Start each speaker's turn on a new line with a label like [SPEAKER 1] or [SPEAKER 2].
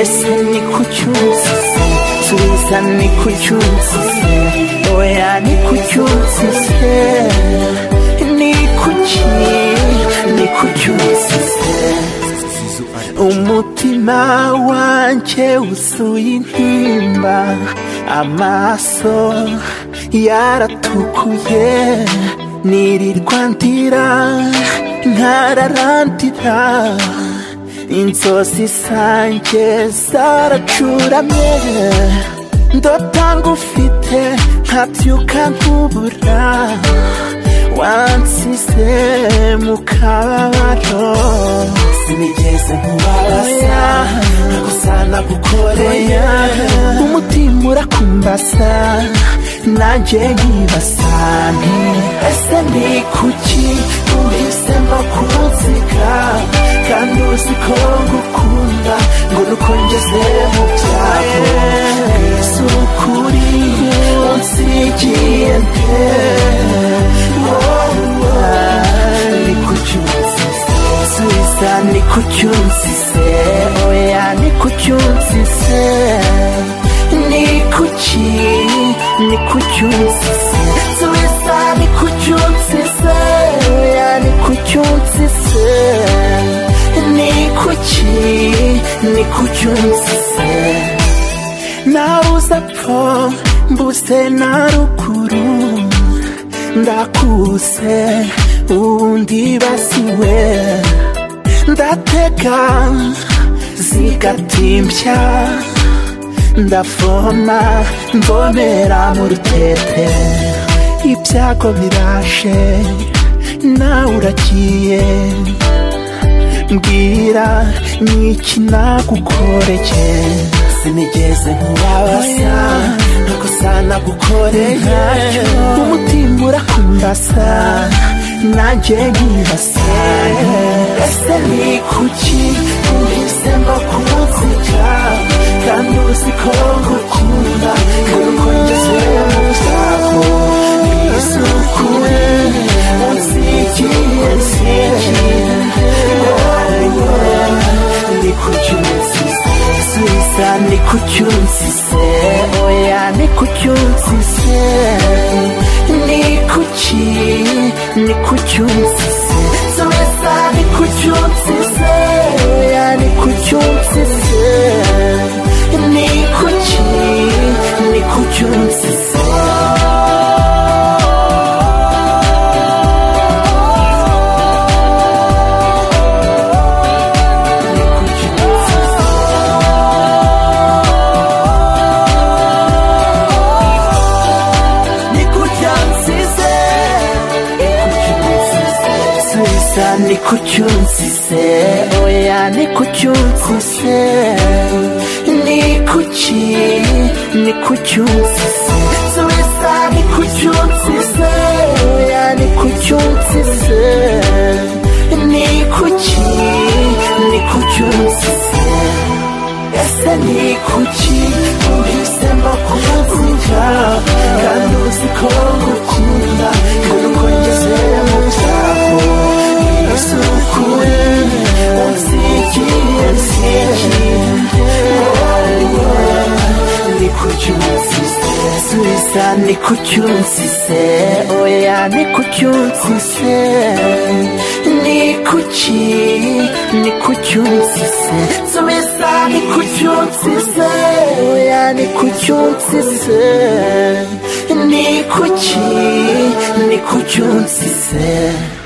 [SPEAKER 1] Ese ni kucyuzi Subiza ni kucyuzi Oya ni kucyuzi se. Ni kuki Ni kucyuzi se. umutima wanjye wuzuye intimba amaso yaratukuye nirirwa ndira ntararandira inzozi zanjye zaracuramye ndota ngufite nkabyuka nkubura wansize mu kababaro sinigeze nkubabaza gusa nagukoreye umutima urakumbasa nanjye nkibasa nti ese ni kuki uhisemo kunsiga kandi uzi ko ngukunda ngo nuko ngeze mu byago si ukuri unsigiye nte wowe ni kuki unsize subiza ni kuki unsize oya ni kuki unsize ni kuki ni kuki unsize subiza ni kuki unsize oya ni kuki unsize ni kuki ni kuki unsize nabuze apfa mbuze na ruguru ndakuse undi basiwe ndatega zigatimbya ndafoma mbonera mu rutete ibyago birashe nawe uragiye mbwira ni iki nagukoreye sinigeze nkubabaza ntakosa nagukoreye umutima urakumbasa nanjye nkibasa ese ni kuki uhisemo kunsiga kandi uzi ko ngukunda kuko ngeze mu byago isukure unsigiye nsigiye ni kucyusize subiza ni kucyusize oya ni kucyusize ni kuki ni kucyusize subiza ni kucyusize oya ni kucyusize ni kuki ni kucyusize ni kucyusize ni kucyunsize subiza ni kucyunsize oya ni kucyunsize ni kuki ni kucyunsize subiza ni kucyunsize oya ni kucyunsize ni kuki ni kucyunsize ese ni kuki uhisemo kunsiga kandi uzi ko ngukunda kuko ngeze mu byago isukure unsigiye nsigiye ni kuki unsize subiza ni kuki unsize oya ni kuki unsize ni kuki ni kuki unsize subiza ni kuki unsize oya ni kuki unsize ni kuki ni kuki unsize